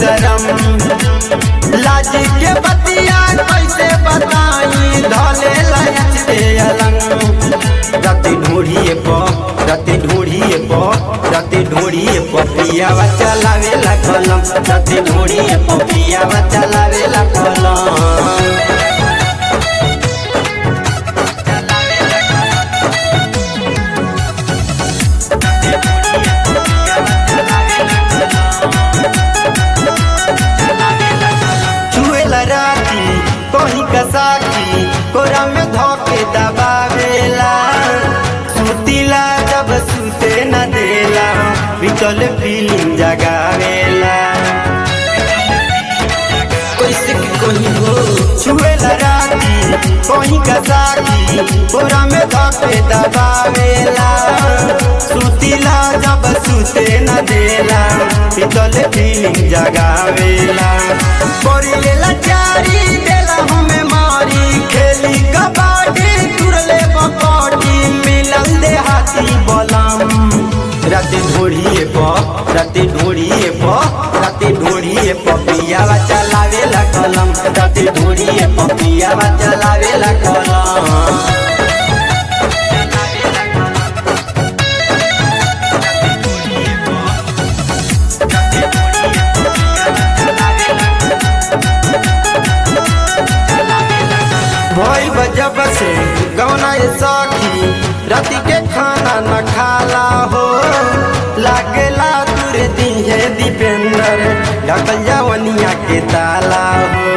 गरम लाज के बतिया कैसे बताई धले लच के अलंग रति ढूढ़िए प रति ढूढ़िए प रति ढूढ़िए प पियावा चलावे ला कलम रति ढूढ़िए प पियावा चलावे ला कलम छुएला राती कहीं कसाकी कोरा में धोके दबावेला सुतीला जब सुते न देला बिकल फीलिंग जगावेला कैसे के कहीं हो छुएला राती कहीं कसाकी कोरा में धोके दबावेला सुतीला जब सुते न देला बिकल फीलिंग जगावेला करिलेला चारी देला हमें मारी खेली कबाडी तुरले बकटी मिलल दे हाथी बलम राते ढोड़िए प राते ढोड़िए प राते ढोड़िए प पियावा चलावेला कलम राते ढोड़िए प पियावा चलावेला कलम भई बजब से गौना ये सखी राति के खाना न खाला हो लागेला तुरे दिहे दीपेंद्र ढकल जवनिया के ताला हो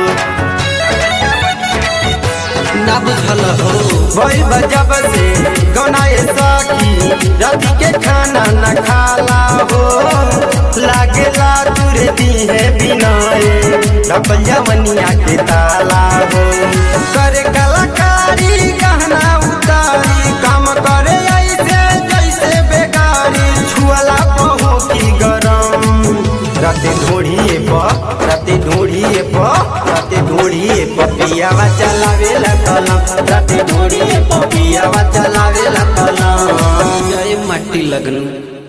ना बुझल हो भई बजब से गौना ये सखी राति के खाना न खाला हो लागेला तुरे दिहे बिनाए ढकल जवनिया के ताला हो करे कलाकारी गहना उतारी काम करे ऐसे जैसे बेकारी छुअला पहो की गरम राते ढोढ़िए प राते ढोढ़िए प राते ढोढ़िए प पियावा चलावेला कलम राते ढोढ़िए प पियावा चलावेला कलम जय माटी लगन